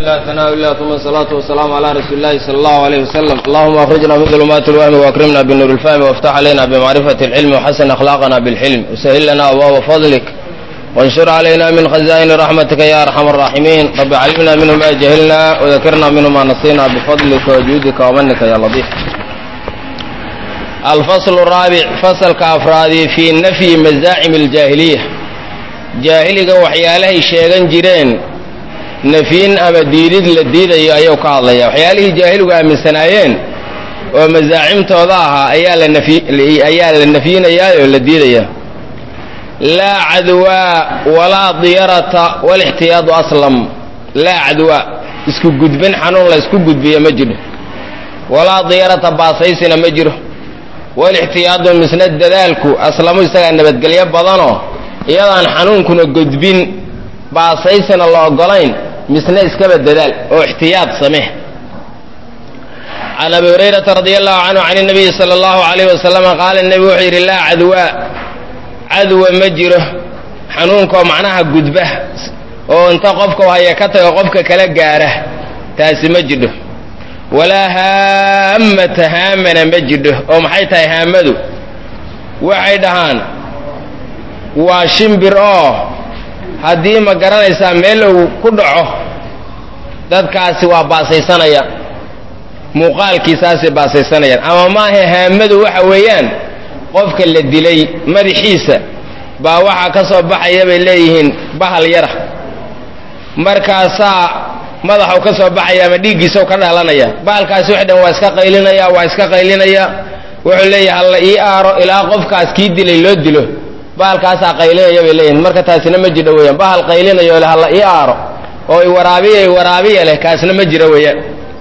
الله ثناء الله ثم الصلاة والسلام على رسول الله صلى الله عليه وسلم اللهم أخرجنا من ظلمات الوهم وأكرمنا بالنور الفهم وافتح علينا بمعرفة العلم وحسن أخلاقنا بالحلم وسهل لنا أبواب فضلك وانشر علينا من خزائن رحمتك يا أرحم الراحمين رب علمنا منه ما جهلنا وذكرنا منه ما نسينا بفضلك وجودك ومنك يا لطيف الفصل الرابع فصل كأفرادي في نفي مزاعم الجاهلية jaahiliga waxyaalahay sheegan jireen nafyin ama diidid la diidayo ayuu ka hadlaya waxyaalihii jaahiligu aaminsanaayeen oo masaacimtooda ahaa ayaa la ayaa la nafyinayaa oo la diidaya laa cadwaa walaa diyarata walixtiyaadu aslam laa cadwaa isku gudbin xanuun la isku gudbiyo ma jiro walaa diyarata baasaysina ma jiro walixtiyaadu misna dadaalku aslamu isagaa nabadgelyo badanoo iyadaan xanuunkuna gudbin baasaysana la ogolayn misna iskaba dadaal oo ixtiyaad samee can abi hurayrata radi allahu canhu can اnabiyi sala allahu alayh wasalama qaala nebigu wuxuu yidhi laa cadwaa cadwa ma jiro xanuunkoo macnaha gudba oo inta qofka haya ka tago qofka kala gaara taasi ma jidho walaa haamata haamana ma jidho oo maxay tahay haamadu waxay dhahaan waa shimbir oo haddii ma garanaysaa meel uu ku dhaco dadkaasi waa baasaysanaya muuqaalkiisaasay baasaysanayaan ama maaha haamadu waxa weeyaan qofka la dilay madaxiisa baa waxaa ka soo baxaya bay leeyihiin bahal yara markaasaa madaxu ka soo baxaya ama dhiiggiisao ka dhalanaya bahalkaasi wax dhan waa iska qaylinaya waa iska qaylinaya wuxuu leeyahay halla ii aaro ilaa qofkaas kii dilay loo dilo bahalkaasaa qaylinaya bay leeyihin marka taasina ma jidho weeyaan bahal qaylinayo leh halla ii aaro oo i waraabiya i waraabiya leh kaasna ma jiro weeyaan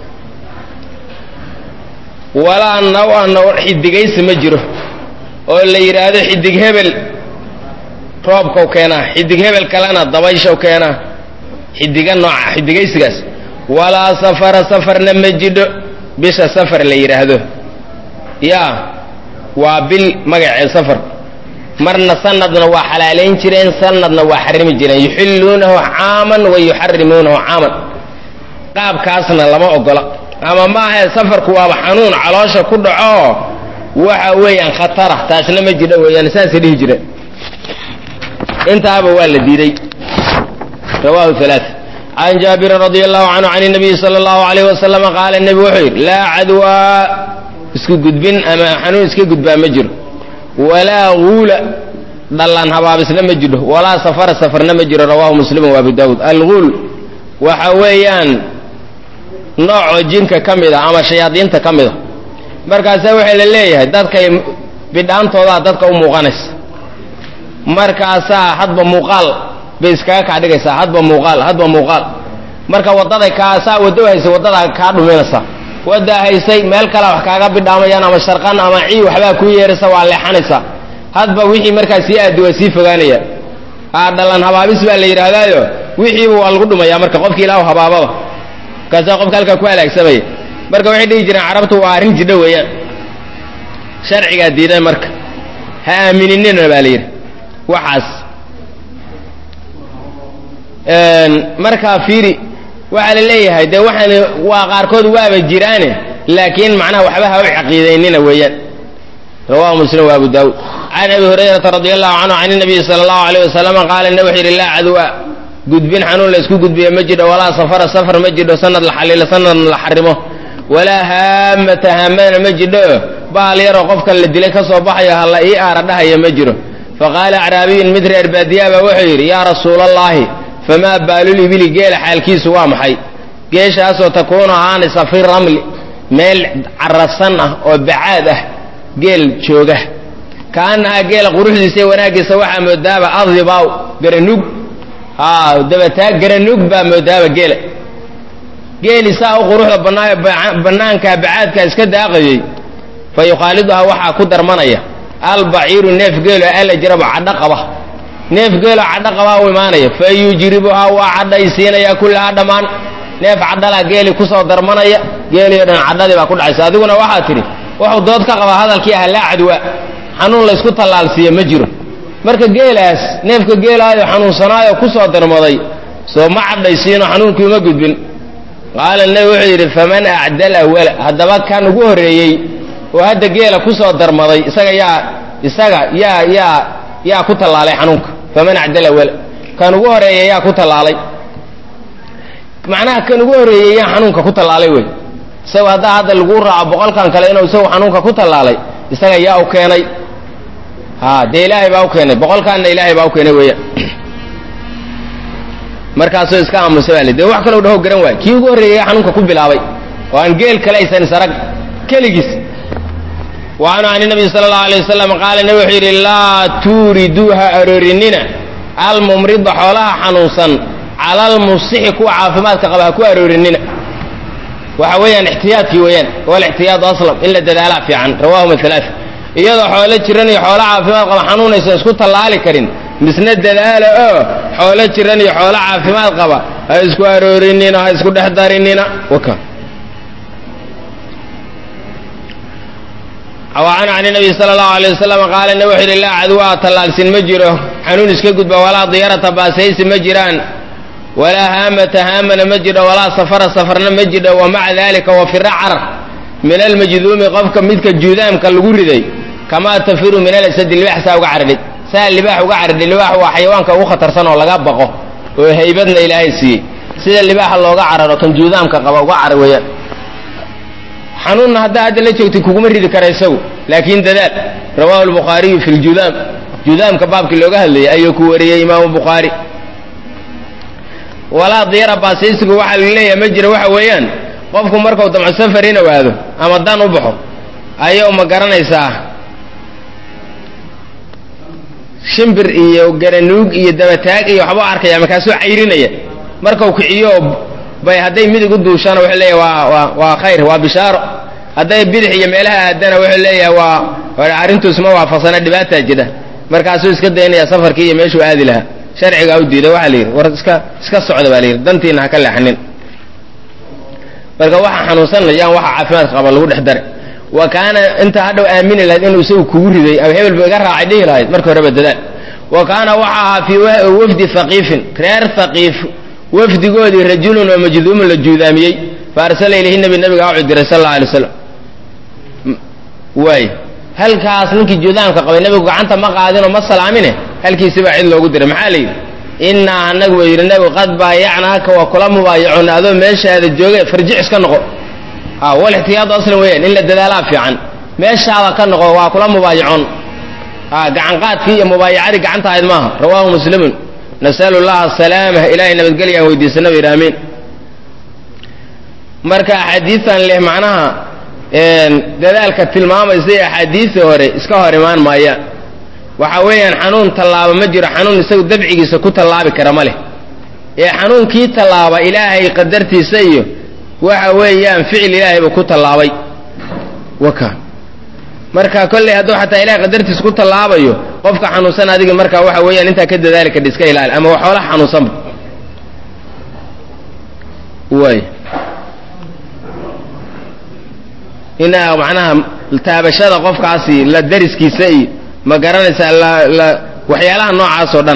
walaa naw-a naw xidigaysi ma jiro oo la yidhaahdo xidig hebel roobkau keenaa xidig hebel kalena dabayshaw keenaa xidiga nooca xidigaysigaas walaa safara safarna ma jidho bisha safar la yidhaahdo yaa waa bil magacee safar marna sanadna waa xalaalayn jireen sanadna waa xarimi jireen yuxilluunahu caaman wa yuxarimuunahu caaman qaabkaasna lama ogola ama maahae safarku waaba xanuun caloosha ku dhaco waxa weeyaan khatara taasna ma jidho weeyaan saasay dhihi jireen intaaba waa la diiday rawahu alaa can jaabirin radi allahu canhu can nabiyi sala allahu alayh wasalama qaala nebi wuxuu yidhi laa cadwaa isku gudbin ama xanuun iska gudbaa ma jiro walaa guula dhallaan habaabisna ma jiro walaa safara safarna ma jiro rawahu muslimu wa abu daawuud alguul waxa weeyaan noocoo jinka ka mid a ama shayaadiinta ka mid a markaasaa waxaa la leeyahay dadkay bidhaantoodaa dadka u muuqanaysa markaasaa hadba muuqaal bay iskaga kaa dhigaysaa hadba muuqaal hadba muuqaal marka waddaday kaasaa waddo haysa waddadaa kaa dhuminaysaa waddaa haysay meel kale wax kaaga bidhaamayaan ama sharqan ama cii waxbaa kuu yeeraysa waa leexanaysaa hadba wixii markaa sii aadi waa sii fogaanaya aa dhalan habaabis baa la yidhaahdaayo wixiiba waa lagu dhumayaa marka qofkii ilaahu habaababa markaasaa qofka halkaa ku halaagsamaya marka waxay dhihi jireen carabtu waa arrin jidho weeyaan sharcigaa diiday marka ha aamininin baa la yidhi waxaas markaa fiiri waxaa la leeyahay dee waxaan waa qaarkood waaba jiraane laakiin macnaha waxba ha u caqiidaynina weeyaan rawahu muslim wa abu daawuud can abi hurayrata radi allahu canhu can nabiyi sala allahu alayh wasalama qaala ne wuxuu yidhi laa cadwa gudbin xanuun la isku gudbiyo ma jidho walaa safara safar ma jidho sanad la xaliilo sanadna la xarimo walaa haamata haamadana ma jidho bahal yaroo qofkan la dilay ka soo baxayo halla ii aara dhahaya ma jiro faqaala acraabiyun mid reer baadiyaa baa wuxuu yidhi yaa rasuula allaahi famaa baalul ibili geela xaalkiisu waa maxay geeshaasoo takuunu ahaanaysa fi ramli meel carafsan ah oo bacaad ah geel jooga kaanahaa geela quruxdiisa iyo wanaaggiisa waxaa moodaaba adibaaw garanug dabataa garanug baa moodaaba geela geeli saa u quruxda bannaayo bannaankaa bacaadkaa iska daaqayey fa yukhaaliduhaa waxaa ku darmanaya albaciiru neef geelo alla jirabo cadho qaba neef geelo cadho qabaa u imaanaya fa yujribuhaa waa cadhaysiinaya kullahaa dhammaan neef cadhalaa geeli kusoo darmanaya geeliyo dhan cadhadii baa ku dhacaysa adiguna waxaa tidhi wuxuu dood ka qabaa hadalkii ah laa cadwa xanuun laysku tallaalsiiya ma jiro marka geelaas neefka geelaayo xanuunsanaayo kusoo darmaday soo ma cadhaysiino xanuunkii uma gudbin qaala nabi wuxuu yidhi faman acdal awala haddaba kan ugu horreeyey oo hadda geela ku soo darmaday isaga yaa isaga yaa yaa yaa ku tallaalay xanuunka faman acdal awala kan ugu horreeya yaa ku tallaalay macnaha kan ugu horreeyey yaa xanuunka ku tallaalay wey isaga haddaa hadda lagu raaco boqolkan kale inuu isagu xanuunka ku tallaalay isaga yaa u keenay ha dee ilaahay baa u keenay boqolkaanna ilaahay baa u keenay weeyaan markaasoo iska aamusa baa li dee wax kaloo dhaho garan waay kii ugu horreeyey xanuunka ku bilaabay oo aan geel kale aysan isarag keligiis wa canhu can nabiy sala allahu alay wasalam qaala nabi wuxuu yidhi laa tuuriduu ha aroorinina almumrida xoolaha xanuunsan cala almusixi kuwa caafimaadka qaba ha ku aroorinina waxa weeyaan ixtiyaadkii weeyaan walixtiyaadu aslam in la dadaalaa fiican rawahuma alaa iyadoo xoolo jiran iyo xoolo caafimaad qaba xanuunaysan isku tallaali karin misna dadaala oo xoolo jiran iyo xoolo caafimaad qaba ha isku aroorinina ha isku dhex darinina waka wacan can nabiy sala allahu alay wasalam qaala nabi wuxuu yidhi laa cadwaa tallaalsin ma jiro xanuun iska gudba walaa diyarata baasaysi ma jiraan walaa haamata haamana ma jidho walaa safara safarna ma jidho wa maca dalika wafira carar min almajduumi qofka midka juudaamka lagu riday kamaa tafiru min alasadi libaax saa uga caradhay saa libaax uga caradhay libaax waa xayawaanka ugu khatarsan oo laga baqo oo haybadna ilaahay siiyey sida libaaxa looga cararo kan juudaamka qaba uga carar weeyaan xanuunna haddaa hadda la joogtay kuguma ridi kara isagu laakiin dadaal rawahu lbukhaariyu fi ljudaam judaamka baabkii looga hadlayay ayuu ku wariyey imaamu bukhaari walaa diyara baasaysigu waxaa la leeyahay ma jira waxa weeyaan qofku markuu damco safar in awaado ama dan u baxo ayuu ma garanaysaa shimbir iyo garanuug iyo dabataag iyo waxbuu arkaya markaasuu cayrinaya markau kiciyo bay hadday midig u duushana wuxuu leeyahay waa waa waa khayr waa bishaaro hadday bidix iyo meelaha aadana wuxuu leeyahay waa arrintuus ma waafaqsana dhibaataa jira markaasuu iska daynaya safarkii iyo meeshuu aadi lahaa sharcigaa u diiday waxaa la yidhi war iska iska socda baa la yidhi dantiina ha ka leexanin marka waxa xanuunsanayaan waxa caafimaadka qaba lagu dhex dare wa kaana inta hadhow aamini lahayd inuu isagu kugu riday ama hebel ba iga raacay dhihi lahayd marka horeba dadaal wa kaana waxa ahaa fii wafdi haqiifin reer haqiif wafdigoodii rajulun oo majduumun la juudaamiyey fa arsala ilayhi nabi nabiga u diray sal alla alay slam waay halkaas ninkii juudaamka qabay nabigu gacanta ma qaadinoo ma salaamine halkiisibaa cid loogu diray maxaa la yidhi innaa annagu buu yidhi nabigu qad baayacnaaka waa kula mubaayacona adoo meeshaada jooge farjic iska noqo a wal ixtiyaadu aslan weeyaan in la dadaalaa fiican meeshaada ka noqo waa kula mubaayacon a gacanqaadkii iyo mubaayacadii gacanta ahayd maaha rawaahu muslimun nasalu llaha asalaama ilaahay nabadgelya aan weydiisana ba yidhi amiin marka axaadiistan leh macnaha dadaalka tilmaamaysa axaadiisii hore iska hor imaan maayaan waxa weeyaan xanuun tallaaba ma jiro xanuun isagu dabcigiisa ku tallaabi kara ma leh ee xanuunkii tallaaba ilaahay qadartiisa iyo waxa weeyaan ficil ilaahay buu ku tallaabay waka marka kolley hadduu xataa ilahay qadartiisa ku tallaabayo qofka xanuunsan adiga marka waxa weeyaan intaa ka dadaali kadha iska ilaali ama waxoolaha xanuunsanba way inaa macnaha taabashada qofkaasi la dariskiisa iyo ma garanaysaa la la waxyaalaha noocaas oo dhan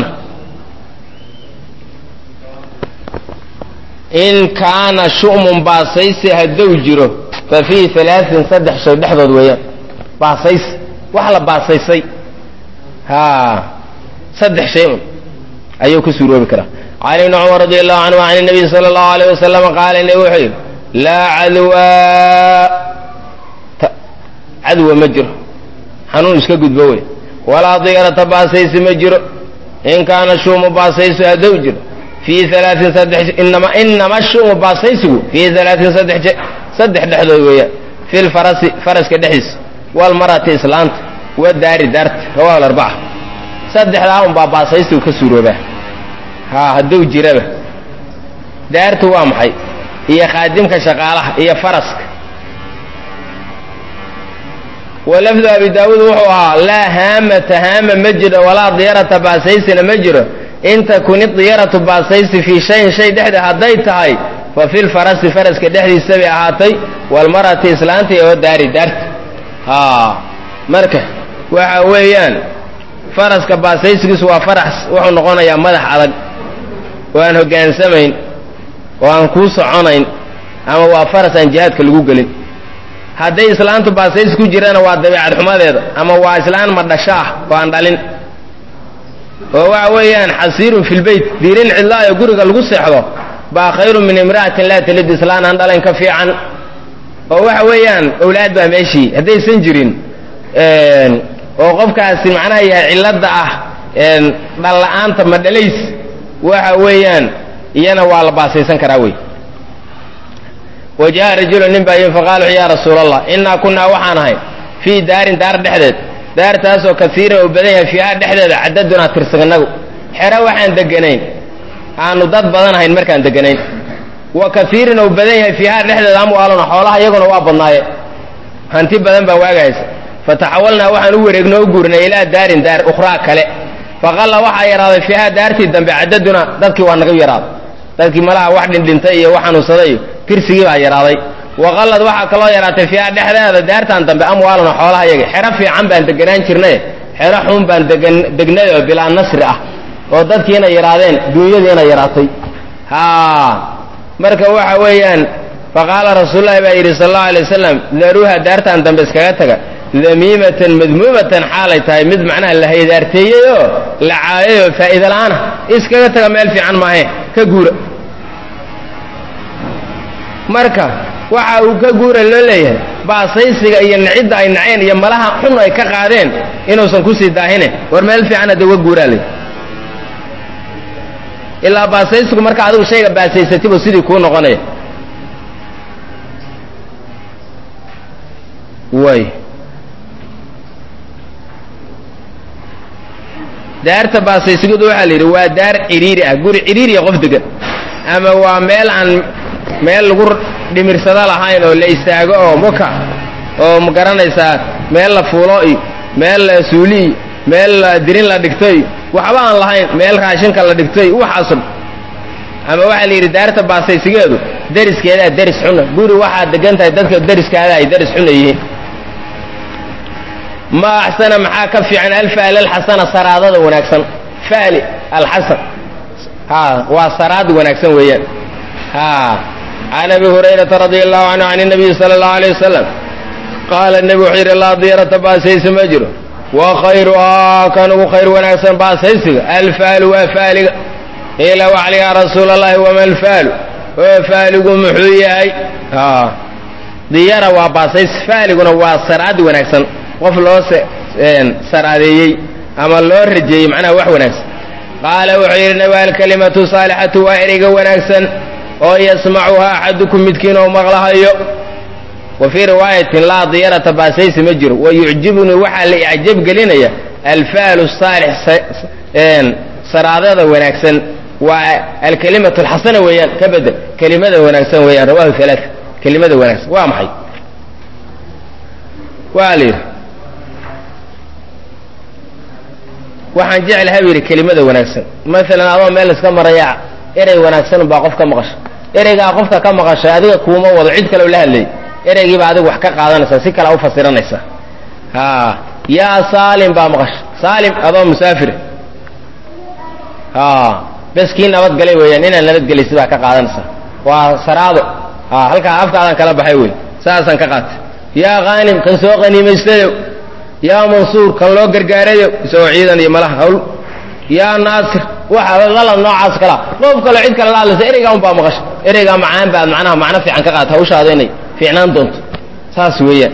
in kaana shu'mun baasaysi hadduu jiro fa fiihi alaain saddex shay dhexdood weeyaan baasaysi wax la baasaysay ha saddex shay un ayuu ku suuroobi karaa can ibni cumar radi allahu canhu can nabiy sala allahu alayh wasalam qaala nabi wuxuu yidhi laa cadwaa cadwa ma jiro xanuun iska gudbo wey walaa diyarata baasaysi ma jiro in kaana shumu baasaysu hadduu jiro fii alaain saddex inama inama shumu baasaysigu fii alaain saddex saddex dhexdood weeyaan fi lfarasi faraska dhexdiisa walmarati islaanta wadaari daarta rawahu larbaca saddexdaa un baa baasaysigu ka suuroobaa ha hadduu jiraba daartu waa maxay iyo khaadimka shaqaalaha iyo faraska walafdu abi daawuud wuxuu ahaa laa haamata haama ma jiro walaa diyarata baasaysina ma jiro in takuni diyaratu baasaysi fii shayin shay dhexda hadday tahay fa fi lfarasi faraska dhexdiisa bay ahaatay walmarati islaanta iyo daari daarta ha marka waxa weeyaan faraska baasaysigiisu waa farax wuxuu noqonayaa madax adag oo aan hoggaansamayn oo aan kuu soconayn ama waa faras aan jihaadka lagu gelin hadday islaantu baasays ku jirana waa dabeecad xumadeeda ama waa islaan madhasho ah oo aan dhalin oo waxa weeyaan xasiirun fi lbeyt diirin cidlaayo guriga lagu seexdo baa khayrun min imra'atin laa talid islaan aan dhalayn ka fiican oo waxa weeyaan owlaad baa meeshii haddaysan jirin oo qofkaasi macnaha yahay cilladda ah dhalla-aanta madhalays waxa weeyaan iyana waa la baasaysan karaa wey wa jaa rajulu nin baa yimi faqaala wuxu ya rasuula allah innaa kunnaa waxaan ahay fii daarin daar dhexdeed daartaasoo kasiiran uu badan yahay fiiha dhexdeeda cadadunaa tirsiganagu xero waxaan deganayn aanu dad badan ahayn markaan deganayn wa kaiirin uu badan yahay fiiha dhexdeeda amwaaluna xoolaha iyaguna waa badnaaye hanti badan baa waagahaysa fataxawalnaa waxaan u wareegnoo u guurnay ilaa daarin daar ukhraa kale faqalla waxaa yaraaday fiiha daartii dambe cadaduna dadkii waa naga yaraaday dadkii malaha wax dhindhintay iyo wax xanuunsaday iyo tirsigii baa yaraaday waqallad waxaa kaloo yaraatay fiiha dhexdeeda daartan dambe amwaaluna xoolaha yaga xero fiican baan deganaan jirnay xero xun baan degan degnay oo bilaa nasri ah oo dadkiina yaraadeen duunyadiina yaraatay ha marka waxa weeyaan faqaala rasuululahi baa yidhi sal allau alay wasalam daruuha daartan dambe iskaga taga damiimatan madmuumatan xaalay tahay mid macnaha la haydaarteeyey oo la caayay oo faa'iida la'aana iskaga taga meel fiican maahe ka guura marka waxa uu ka guura loo leeyahay baasaysiga iyo nicidda ay naceen iyo malaha xun ay ka qaadeen inuusan kusii daahine war meel fiican hadda uga guuraa ley ilaa baasaysigu marka adigu shayga baasaysatibu sidii kuu noqonaya way daarta baasaysigadu waxaa la yidhi waa daar cidhiiri ah guri cidhiiriya qof degan ama waa meel aan meel lagu dhimirsado lahayn oo la istaago oo muka oo ma garanaysaa meel la fuulo iyo meel la suuli iyo meel dirin la dhigto iyo waxba aan lahayn meel raashinka la dhigto iyo waxaasun ama waxaa la yidhi daarta baasaysigeedu deriskeedaa deris xuna guri waxaad degan tahay dadka deriskaada ay deris xuna yihiin ma axsana maxaa ka fiican alfaali alxasana saraadada wanaagsan faali alxasan ha waa saraad wanaagsan weeyaan ha can abi hurayrata radia allahu canhu can nabiyi sala allahu alay wasalam qaala nebi wuxuu yidhi laa diyarata baasaysi ma jiro wa khayruhaa kan ugu khayr wanaagsan baasaysiga alfaalu waa faaliga qiila waxli yaa rasuula allahi wama alfaalu oo faaligu muxuu yahay diyara waa baasaysi faaliguna waa saraad wanaagsan qof loo saraadeeyey ama loo rajeeyey macnaha wax wanaagsan qaala wuxuu yidhi nabi alkalimatu saalixatu waa ereyga wanaagsan oo yasmacuhaa axadukum midkiin oo maqlahayo wa fii riwaayatin laa diyarata baasaysi ma jiro wa yucjibunii waxaa la icjab gelinaya alfaalu saalix saraadada wanaagsan waa alkalimatu alxasana weeyaan ka bedel kelimada wanaagsan weeyaan rawahu halaa kelimada wanaagsan waa maxay waa la yidhi waxaan jeclahay bu yidhi kelimada wanaagsan maalan adoo meel iska maraya erey wanaagsan baa qof ka maqasha ereygaa qofka ka maqashay adiga kuuma wado cid kaleo la hadlayay ereygiiba adiga wax ka qaadanaysaa si kale u fasiranaysaa ha yaa saalim baa maqasha saalim adoo musaafir ha bes kii nabadgalay weeyaan inaad nabadgelay sidaa ka qaadanaysaa waa saraado ha halkaa afkaadaan kala baxay wey saasaan ka qaatay yaa khaanim kan soo qaniimaystayo yaa mansuur kan loo gargaarayo isagoo ciidan iyo malaha hawl yaa naasir waxa lalad noocaas kalaa qof kaloo cid kale la hadlaysa ereygaa un baa maqasha ereygaa macaan baad macnaha macno fiican ka qaata hawshaada inay fiicnaan doonto saas weeyaan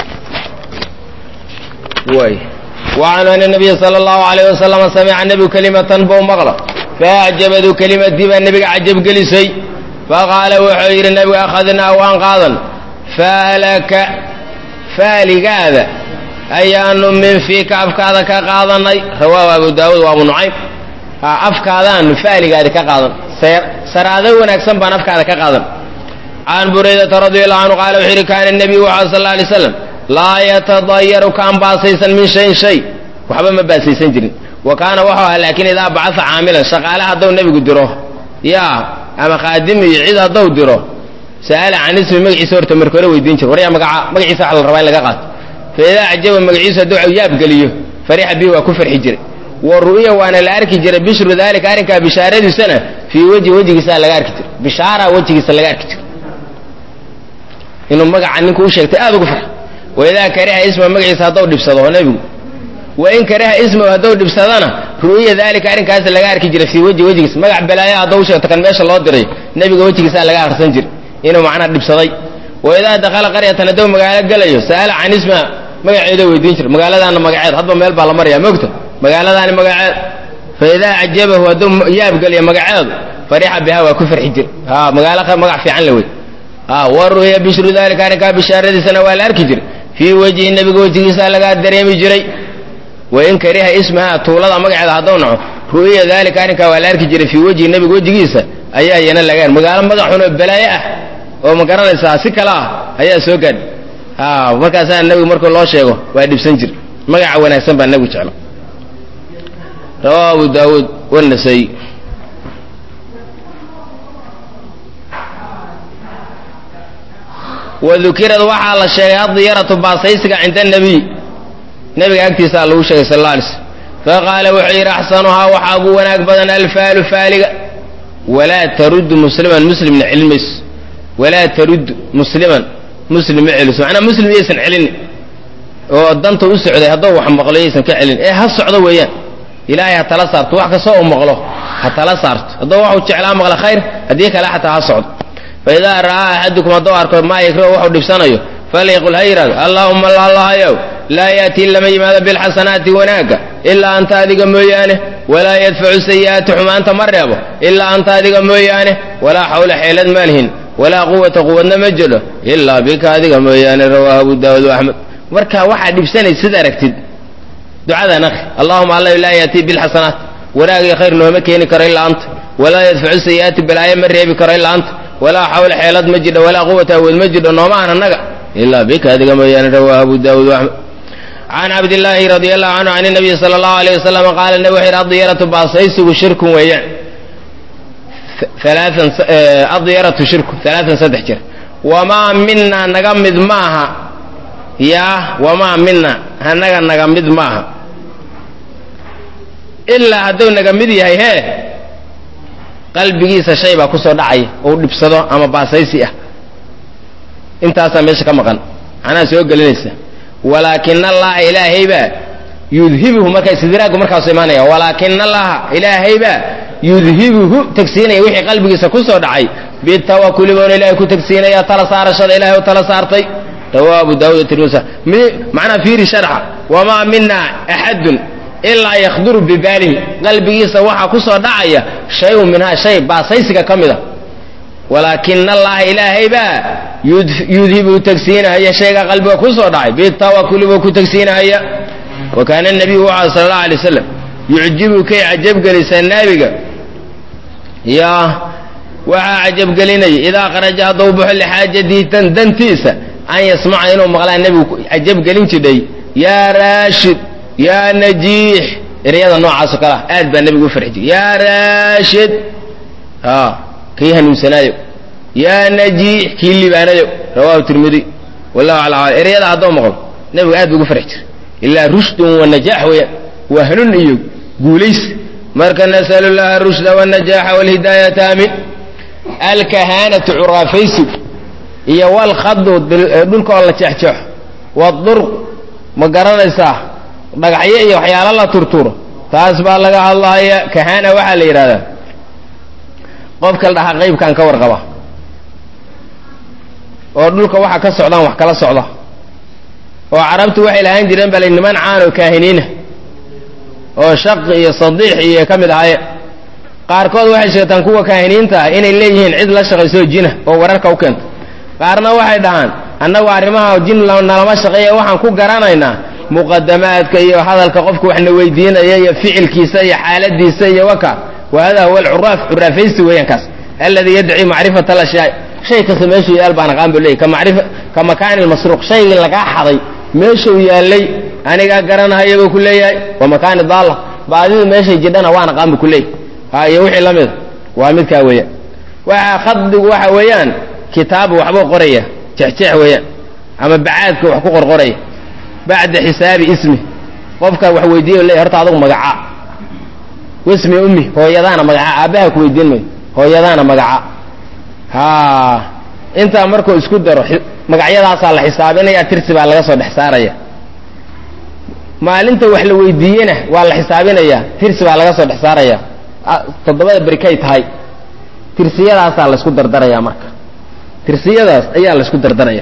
way وعنه أن النبي صلى الله عليه وسلم سمع النبي كلمة بو مغلى فأعجبته كلمة با النبي عجب قلسي فقال وحير النبي أخذنا وأنقاذا فالك فالك هذا أيان من فيك أفكاذا كقاضني رواه أبو داود وأبو نعيم أفكاذا فالك هذا كقاضن سر هذا ونكسن بان أفكاذا كقاضن عن بريدة رضي الله عنه قال وحير كان النبي صلى الله عليه وسلم laa yatadayaru kaan baasaysan min shayin shay waxba ma baasaysan jirin wa kaana wuxuu ahaa laakiin idaa bacaa caamilan shaqaale hadduu nebigu diro yaa ama khaadim iyo cid hadduu diro sa'ala can ismi magaciisa horta marka hore weydiin jir waryaa magaca magaciisa waxa la rabaa in laga qaato fa idaa acjaba magaciisa hadduu yaab geliyo farixa bihi waa ku farxi jiray wa ru'ya waana la arki jiray bishru daalika arrinkaa bishaaradiisana fii wejhi wejigiisaa laga arki jiray bishaara wejigiisa laga arki jiray inuu magaca ninku u sheegtay aad ugu farxo waidaa kariha isma magaciisa hadduu dhibsado nebigu wain kariha ismahu hadduu dhibsadana ru'ya daalika arrinkaas laga arki jiray fii wejhi wejigiis magac balaaya hadduu u sheegto kan meesha loo diray nebiga wejigiisaa laga akhrisan jiray inuu macnaa dhibsaday waidaa dakhala qaryatan hadduu magaalo gelayo sa'ala can isma magaceeda weydiin jira magaaladaana magaceed hadba meel baa la maraya mogta magaaladaani magaceed fa idaa cajabahu hadduu yaab geliyo magaceedu farixa biha waa ku farxi jir ha magaalo magac fiican la wey ha wa ru'ya bishru dalika arrinkaa bishaaradiisana waa la arki jiray fii wejhi nebiga wejigiisa lagaa dareemi jiray wain kariha ismaha tuulada magaceeda hadduu naco ru'ya dalika arrinkaa waa la arki jiray fii wejhi nebiga wejigiisa ayaa iyana laga magaalo magaxun oo balaaye ah oo ma garanaysaa si kale ah ayaa soo gaadh ha markaasaa nebigu markuu loo sheego waa dhibsan jir magaca wanaagsan baa nebigu jeclo rawahu abu daawuud wanasay wadukirad waxaa la sheegay adiyaratu baasaysiga cinda nebiy nebiga agtiisaa lagu sheegay sal alla alay slm faqaala wuxuu yidhi axsanuhaa waxaa ugu wanaag badan alfaalu faaliga walaa taruddu musliman muslimna celin mayso walaa taruddu musliman muslim ma celiso macnaa muslim yaysan celini oo danta u socday hadduu wax maqlo yaysan ka celin ee ha socdo weeyaan ilaahay ha tala saarto wax kastoo uu maqlo ha tala saarto hadduu waxuu jeclaa maqla khayr haddii kale xataa ha socdo fa idaa ra'aa axadukum hadduu arko maa yakrahu waxuu dhibsanayo falyaqul ha yidhahdo allaahuma allahayow laa ya'tii lama yimaado bilxasanaati wanaagga ilaa anta adiga mooyaane walaa yadfacu sayi'aati xumaanta ma reebo ilaa anta adiga mooyaane walaa xawla xeelad maalhin walaa quwata quwadna ma jiro ilaa bika adiga mooyaane rawaahu abu daawud axmed marka waxaa dhibsanay sid aragtid ducadan akri allahuma alla laa yaatii bilxasanaat wanaagii khayr nooma keeni karo ilaa anta walaa yadfacu sayi'aati balaayo ma reebi karo ilaa anta walaa xawla xeelad ma jidho walaa quwata awood ma jidho nooma aan annaga ilaa bika adiga mooyaane rawaahu abu daawud axmed can cabdillaahi radi allahu canhu can nabiyi sala allahu alayh wasalam qaala nabi wuxu yidhi adiyaratu baasaysigu shirkun weeyaan alaaan adiyaratu shirku alaaan saddex jir wamaa mina naga mid maaha yaa wamaa mina hanaga naga mid maaha ilaa hadduu naga mid yahay hee qalbigiisa shay baa ku soo dhacaya ou dhibsado ama baasaysi ah intaasaa meesha ka maqan macnaha soo gelinaysa walaakin allaha ilaahaybaa yudhibuhu marka istidraagu markaasu imaanaya walaakin allaha ilaahaybaa yudhibuhu tegsiinaya wixii qalbigiisa ku soo dhacay bitawakuli boona ilahay ku tegsiinaya tala saarashada ilahay u tala saartay rawahu abu daawud tirmisa macnaa fiiri sharxa wamaa mina axadun ilaa yakhduru bibaalihi qalbigiisa waxaa ku soo dhacaya shayun minhaa shay baasaysiga ka mida walaakin allaha ilaahaybaa yudhibu tegsiinahaya shayga qalbiga ku soo dhacay bitawakuli buu ku tegsiinahaya wa kaana nabiyu wuxuu sala allahu alay wasalam yucjibu kay cajabgelisaa naabiga yaa waxaa cajabgelinaya idaa qaraja hadduu baxo lixaajatihi tan dantiisa an yasmaca inuu maqlaa nebigu cajabgelin jidhay yaa raashid yaa najiix ereyada noocaasoo kale ah aad baa nebigu u farxi jiray yaa raashid a kii hanuunsanaayo yaa najiix kii libaanayo rawahu tirmidi wallahu ala ala ereyada hadduu maqlo nebigu aad buu ugu farxi jiray ilaa rushdun wa najaax weeyaan waa hanuun iyo guulays marka nasalu llaha rushda wاnajaaxa wاlhidaayata amin alkahaanatu curaafaysigu iyo walkhadu dhulka oo la jeexjeexo wadurq ma garanaysaa dhagaxyo iyo waxyaalo la turturo taas baa laga hadlaya kahana waxaa la yidhahdaa qofka la dhahaa qaybkan ka warqaba oo dhulka waxa ka socdaan wax kala socda oo carabtu waxay lahaan jireen bale niman caan oo kaahiniina oo shaqi iyo sadiix iyo ka mid ahaye qaarkood waxay sheegtaan kuwa kaahiniinta ah inay leeyihiin cid la shaqaysoo jina oo wararka u keenta qaarna waxay dhahaan annagu arrimaha jin nalama shaqeeya waxaan ku garanaynaa muqadamaadka iyo hadalka qofka waxna weydiinaya iyo ficilkiisa iyo xaaladiisa iyo waka wa hada huwa alcuraaf curaafaysi weeyaan kaas alladii yadci macrifata alashyaa shay kasta meeshuu yaal baan aqaan bu leeyay ka macrifa ka makaani lmasruuq shaygii lagaa xaday meeshuu yaallay anigaa garanahaya buu ku leeyahay wa makaani daalla baadidu meeshay jidhana waan aqaan bu ku leeyahy ha iyo wixii la mida waa midkaa weeyaan waxa khadigu waxa weeyaan kitaabu waxbuu qoraya jexjeex weeyaan ama bacaadka wax ku qorqoraya bacda xisaabi ismi qofka wax weydiiyo le horta adugu magaca wismi ummi hooyadaana magaca aabbaha ku weydiin mayo hooyadaana magaca ha intaa markuu isku daro magacyadaasaa la xisaabinaya tirsi baa laga soo dhex saaraya maalinta wax la weydiiyena waa la xisaabinaya tirsi baa laga soo dhex saaraya toddobada berikay tahay tirsiyadaasaa laysku dardaraya marka tirsiyadaas ayaa laysku dardaraya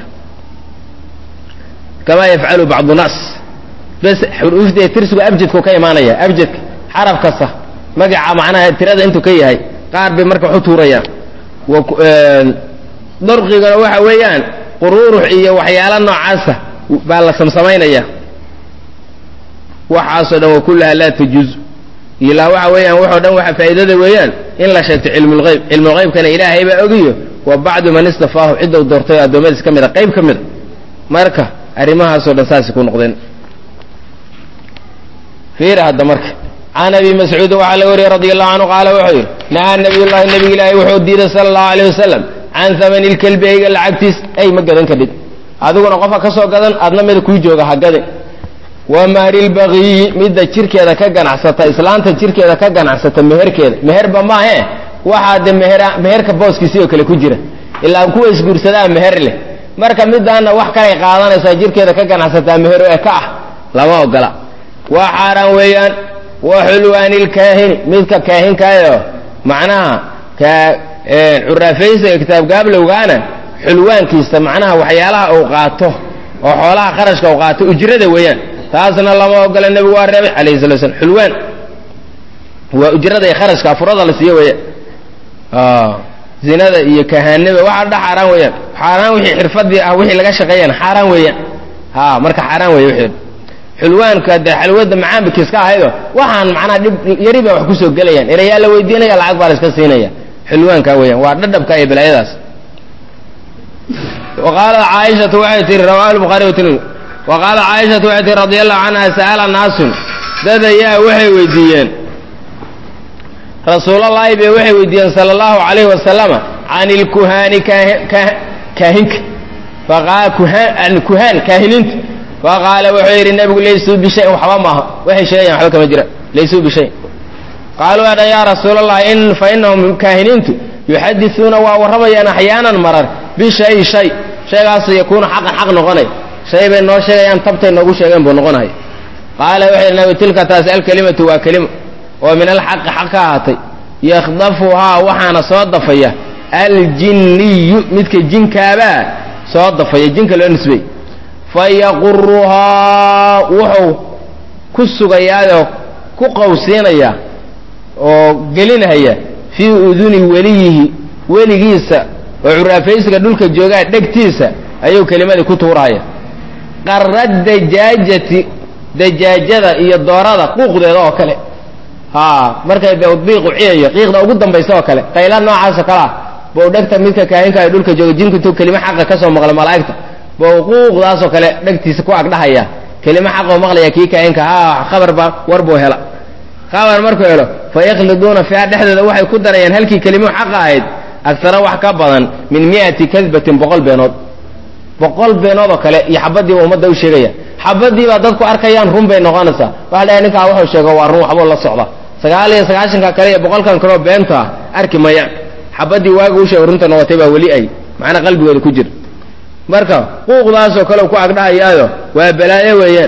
kamaa yafcalu bacdu naas bes xuruufdee tirsigu abjadku ka imaanaya abjadka xaraf kasta magaca macnaha tirada intuu ka yahay qaar bay marka wax u tuurayaan darqigana waxa weeyaan quruurux iyo waxyaala noocaasa baa la samsamaynaya waxaasoo dhan wa kullaha laa tajuz ilaa waxa weeyaan waxoo dhan waxa faa'iidada weeyaan in la sheegto cilmulgeyb cilmulgeybkana ilaahay baa ogiyo wa bacdu man istafaahu cidda u doortay oo addoommadiis ka mid a qayb ka mid a marka arrimahaasoo dhan saasay ku noqdeen fiir hadda marka can abi mascuudin waxaa laga wariyey radi allahu canhu qaala wuxuu yidhi nahaa nabiy llahi nabig ilaahi wuxuu diiday sala allahu alayh wasalam can hamani lkelbi eyga lacagtiis ay ma gadan kadhid adiguna qofka ka soo gadan adna mida kuu jooga ha gadin wa mahri lbagiyi midda jirkeeda ka ganacsata islaanta jirkeeda ka ganacsata meherkeeda meherba maahe waxaa de meher meherka booskiisii oo kale ku jira ilaa kuwa isguursadaa meher leh marka midaana wax kalay qaadanaysaa jirkeeda ka ganacsataa mehero ee ka ah lama ogola waa xaaraan weeyaan wa xulwaani lkaahini midka kaahinkaayo macnaha ka curaafaysiga kitaab gaablowgaana xulwaankiisa macnaha waxyaalaha uu qaato oo xoolaha qarashka uu qaato ujrada weeyaan taasna lama ogola nebigu waa reebay alayhi sala slam xulwaan waa ujrada iyo kharashka afurada la siiyo weeyaan zinada iyo kahaanada waxaa dha xaaraan weeyaan xaaraan wixii xirfadii ah wixii laga shaqeeyana xaaraan weeyaan ha marka xaaraan weeye wixii xulwaanka dee xalwada macaambikiis ka ahaydo waxaan macnaha dhib yari baa wax kusoo gelayaan erayaa la weydiinaya lacag baa la iska siinaya xulwaanka weeyaan waa dhadhabka iyo balaayadaas wa qaalat caaishatu waxay tihi rawahu lbukhaari watirmidi wa qaalat caaishatu waxay tihi radi allahu canha sa'ala naasun dad ayaa waxay weydiiyeen rasuulallaahi bay waxay weydiiyeen sala allahu calayhi wasalama can ilkuhaani kaahinka kuhaan kaahiniinta faqaala wuxuu yidhi nebigu laysuu bishayin waxba maaha waxay sheegayan waxba kama jira laysuu bishayin qaaluu adhan yaa rasuulallah in fa inahum kaahiniintu yuxadisuuna waa warramayaan axyaanan marar bishay shay shaygaas yakuunu xaqan xaq noqonay shay bay noo sheegayaan tabtay noogu sheegeen buu noqonaya qaala wuxuu yidhi nabi tilka taasi alkelimatu waa kelima oo min alxaqi xaq ka ahaatay yakhdafuhaa waxaana soo dafaya aljinniyu midka jinkaabaa soo dafaya jinka loo nisbey fayaquruhaa wuxuu ku sugayaayoo ku qawsiinayaa oo gelinaya fii uduni weliyihi weligiisa oo curaafaysiga dhulka joogaa dhegtiisa ayuu kelimadii ku tuuraya qarra dajaajati dajaajada iyo doorada quuqdeeda oo kale ha markay de diiqu ciyayo qiiqda ugu dambaysa oo kale qayla noocaasoo kale ah bou dhegta midka kaahinka ay dhulka jooga jinku intuu kelimo xaqa ka soo maqla malaa'igta bou quuqdaasoo kale dhegtiisa ku agdhahaya kelimo xaqoo maqlaya kii kaahinka ha khabar baa war buu hela khabar markuu helo fa yakhliduuna fiiha dhexdeeda waxay ku darayaan halkii kelimo xaqa ahayd agtara wax ka badan min mi'ati kadbatin boqol beenood boqol beenood oo kale iyo xabadiiba ummadda u sheegaya xabadiibaa dadku arkayaan run bay noqonaysaa waxa dhahay ninkaa wuxuu sheego waa run waxbuu la socda sagaal iyo sagaashanka kale iyo boqolkan kaleo beenta ah arki mayaan xabadii waaga u sheego runta noqotay baa weli ay macnaa qalbigooda ku jira marka quuqdaasoo kale ku agdhahayaayo waa balaayo weeyaan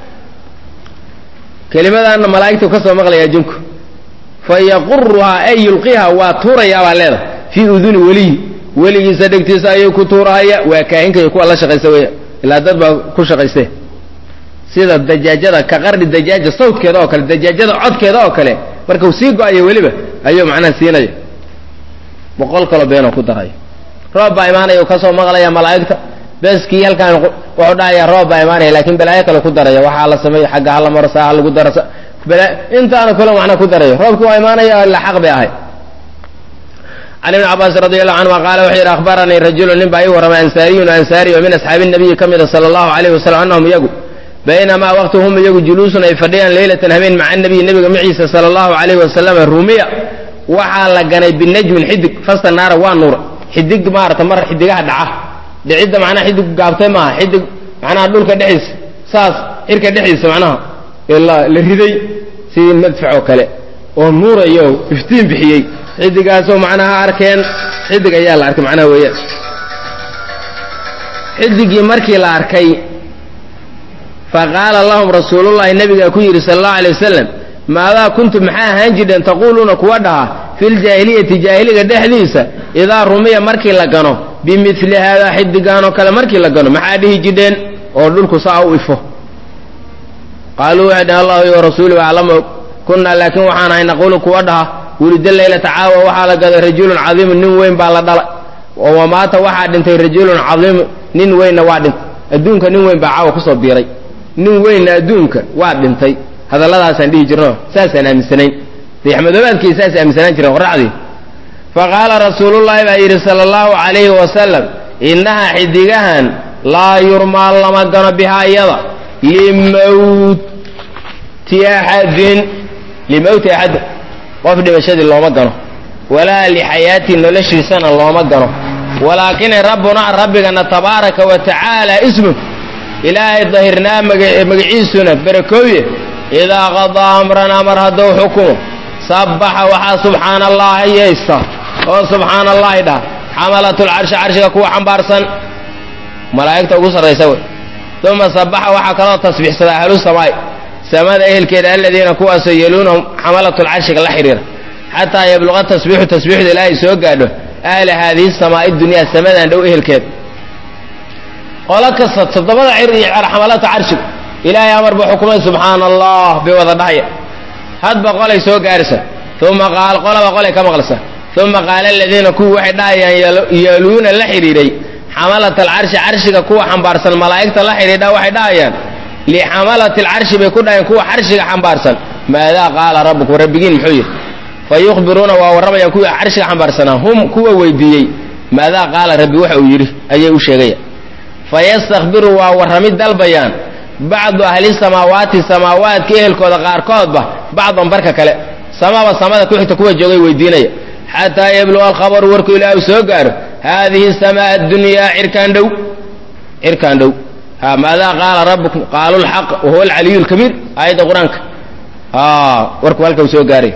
kelimadaana malaa'igtu ka soo maqlayaa jinku fa yaquruhaa ay yulqiha waa tuurayaa baa leedahay fii uduni weliyi weligiisa dhegtiisa ayuu ku tuurahaya waa kaahinka iyo kuwa la shaqaysa weya ilaa dad baa ku shaqayste sida dajaajada ka qarni dajaaja sawdkeeda oo kale dajaajada codkeeda oo kale markau sii go-ayo weliba ayuu macnaha siinaya boqol kaloo beenoo ku daraya roob baa imaanaya ka soo maqlaya malaa'igta beskii halkaan wuxuu dhahaya roob baa imaanaya laakiin balaayo kale ku daraya waxaa la sameeyo xagga hala maro saa ha lagu daro intaana kale macnaa ku daraya roobkii waa imaanaya ila xaq bay ahay can ibni cabaas radi allahu canhuma qaala wuxuu yidhi akhbaranii rajulu nin baa ii warramay ansaariyun ansaari oo min asxaabi nabiyi ka mida sala allahu alayhi wasalam annahum iyagu baynamaa waqti hum iyagu juluusun ay fadhiyaan leylatan habeen maca nabiyi nebiga maciisa sala allahu alayhi wasalam rumiya waxaa la ganay binajmin xidig fasta naara waa nuura xidig maarata mar xidigaha dhaca dhicidda macnaha xidig gaabtay maaha xidig macnaha dhulka dhexdiisa saas xirka dhexdiisa macnaha la riday sidii madfac oo kale oo nuurayo iftiin bixiyey xidigaasoo macnaha arkeen xidig ayaa la arkay macnaha weeyaan xidigii markii la arkay faqaala lahum rasuulullahi nabigaa ku yidhi sala allahu alay wasalam maadaa kuntum maxaa ahaan jirheen taquuluuna kuwa dhaha fi ljaahiliyati jaahiliga dhexdiisa idaa rumiya markii la gano bimili haadaa xidigaanoo kale markii la gano maxaa dhihi jidheen oo dhulku saa u ifo qaaluu waxay dhaheen allahu iyo rasuuluhu aclama og kunnaa laakiin waxaan ahay naquulu kuwa dhaha wulida leylata caawa waxaa la gaday rajulun cadiimun nin weyn baa la dhalay oo wamaata waxaa dhintay rajulun cadiimu nin weynna waa dhintay adduunka nin weyn baa caawa kusoo biiray nin weynna adduunka waa dhintay hadalladaasaan dhihi jirno saasaan aaminsanayn dayaxmadoobaadkii saas aaminsanaan jireen qoraxdii faqaala rasuulullaahi baa yidhi sala allahu calayhi wasalam innahaa xidigahan laa yurmaa lama gano bihaa iyada limawti axadin limowti axadin qof dhimashadii looma gano walaa lixayaatii noloshiisana looma gano walaakina rabbunaa rabbigana tabaaraka wa tacaala ismu ilaahay dahirnaa magaciisuna barakooye idaa qadaa amran amar hadduu xukumo sabbaxa waxaa subxaana allahi yeysta oo subxaana allahi dhaha xamalatlcarshi carshiga kuwa xambaarsan malaa'igta ugu sarraysa wey uma sabbaxa waxaa kaloo tasbiixsada ahlu samaai samada ehelkeeda aladiina kuwaasoo yeluunahum xamalatlcarshiga la xidhiira xataa yabluqa tasbiixu tasbiixdu ilaahay soo gaadho ahla haadihi samaa'i dunyaa samadan dhow ehelkeeda qolo kasta toddobada cir iyo xamalata carshiga ilaahay amar buu xukumay subxaana allah bay wada dhahaya hadba qolay soo gaarisa uma qaal qolaba qolay ka maqlasa uma qaala aladiina kuwii waxay dhahayaan yeeluuna la xidhiidhay xamalat alcarshi carshiga kuwa xambaarsan malaa'igta la xidhiidha waxay dhahayaan lixamalati alcarshi bay ku dhahayaan kuwa carshiga xambaarsan maadaa qaala rabbukum rabbigiin muxuu yidhi fa yukhbiruuna waa warramayaan kuwii carshiga xambaarsanaa hum kuwa weydiiyey maadaa qaala rabbi waxa uu yidhi ayay u sheegayaan fayastakbiru waa warramid dalbayaan bacdu ahli samaawaati samaawaadka ehelkooda qaarkoodba bacdan barka kale samaba samada ku xigta kuwa joogay weydiinaya xataa yabluga alkhabaru warku ilaa uu soo gaaro haadihi samaa addunyaa cirkaan dhow cirkaan dhow ha maadaa qaala rabbukum qaalu lxaq wahuwa alcaliyu lkabiir aayadda qur-aanka warku halka uu soo gaaray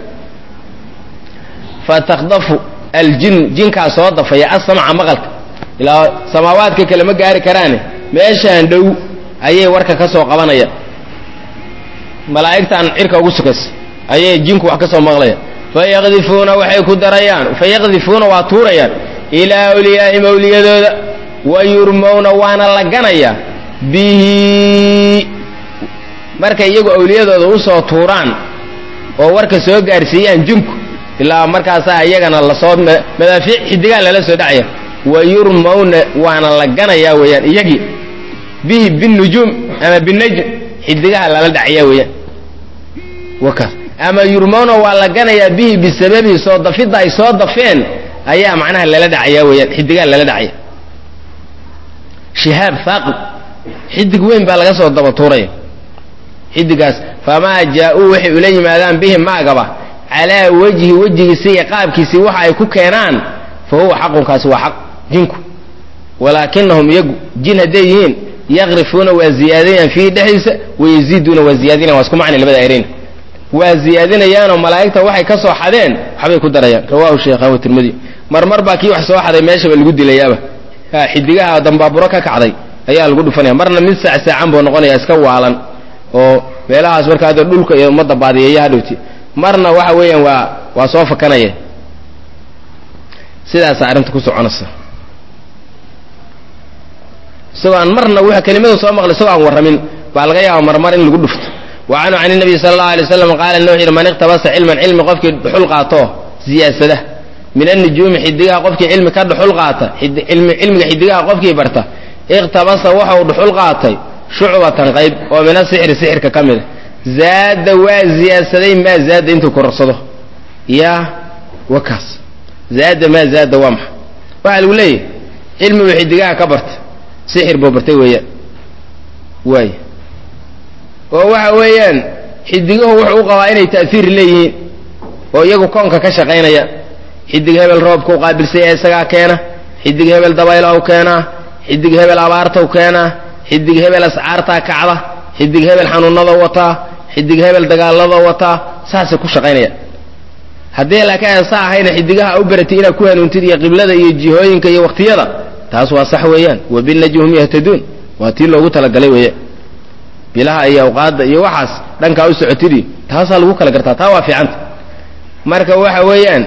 fatakdafu aljinu jinkaa soo dafaya asamca maqalka ilaa samaawaadka kale ma gaari karaane meeshaan dhow ayay warka ka soo qabanayaan malaa'igtaan cirka ugu sukaysa ayay jinku wax ka soo maqlayaan fayaqdifuuna waxay ku darayaan fayaqdifuuna waa tuurayaan ilaa awliyaa'ihim awliyadooda wa yurmowna waana la ganayaa bihi markay iyagu awliyadooda usoo tuuraan oo warka soo gaarsiiyaan jinku ilaa markaasaa iyagana lasoo madaafiic xidigaa lala soo dhacaya wa yurmowna waana la ganayaa weeyaan iyagii bihi binujuum ama binajm xidigaha lala dhacayaa weeyaan wakaas ama yurmowna waa la ganayaa bihi bisababihi soo dafidda ay soo dafeen ayaa macnaha lala dhacayaa weeyaan xidigaha lala dhacaya shihaab haaqib xidig weyn baa laga soo daba tuuraya xidigaas famaa jaa-uu waxay ula yimaadaan bihi maagaba calaa wejhi wejigiisi iyo qaabkiisii waxa ay ku keenaan fa huwa xaqunkaasi waa xaq jinku walaakinahum iyagu jin hadday yihiin yaqrifuuna waa ziyaadinayaan fiihi dhexdiisa wayaziiduuna waa ziyaadinayan waa isku macni labada ereyn waa ziyaadinayaanoo malaa'igta waxay ka soo xadeen waxbay ku darayaan rawahu sheekhan wa tirmidi marmar baa kii wax soo xaday meeshaba lagu dilayaaba xidigaha dambaaburo ka kacday ayaa lagu dhufanaya marna mid saacsaacan buu noqonaya iska waalan oo meelahaas marka hadda dhulka iyo ummadda baadiyeeya hadhowti marna waxa weeyaan waa waa soo fakanaya sidaasa arrinta ku soconaysa isagoo aan marna w kelimadu soo maqlay isagoo aan warramin baa laga yaaba marmar in lagu dhufto wa canhu can nabiy sala allahu alay waslam qaala ina wuxu yidhi man iqtabasa cilman cilmi qofkii dhuxul qaato siyaadsada min annujuumi xidigaha qofkii cilmi ka dhuxul qaata cilmiga xidigaha qofkii barta iqtabasa waxau dhuxul qaatay shucbatan qayb oo min asixri sixirka ka mida zaada waa ziyaadsaday maa zaada intuu kororsado yaa wakaas zaada maa zaada waa maxa waxaa lagu leeyahy cilmigu xidigaha ka barta sixir buu bartay weeyaan waay oo waxa weeyaan xidiguhu wuxuu u qabaa inay ta'siir leeyihiin oo iyagu koonka ka shaqaynaya xidig hebel roobka u qaabilsaya isagaa keena xidig hebel dabayla u keenaa xidig hebel abaarta u keenaa xidig hebel ascaartaa kacda xidig hebel xanuunada wataa xidig hebel dagaalada wataa saasay ku shaqaynaya haddii laakiin aan saa ahayna xidigaha u baratay inaad ku hanuuntid iyo qiblada iyo jihooyinka iyo waqtiyada taas waa sax weeyaan wa binajmi hum yahtaduun waa tii loogu talagalay weeyaan bilaha iyo awqaadda iyo waxaas dhankaa u socotidii taasaa lagu kala gartaa taa waa fiicanta marka waxa weeyaan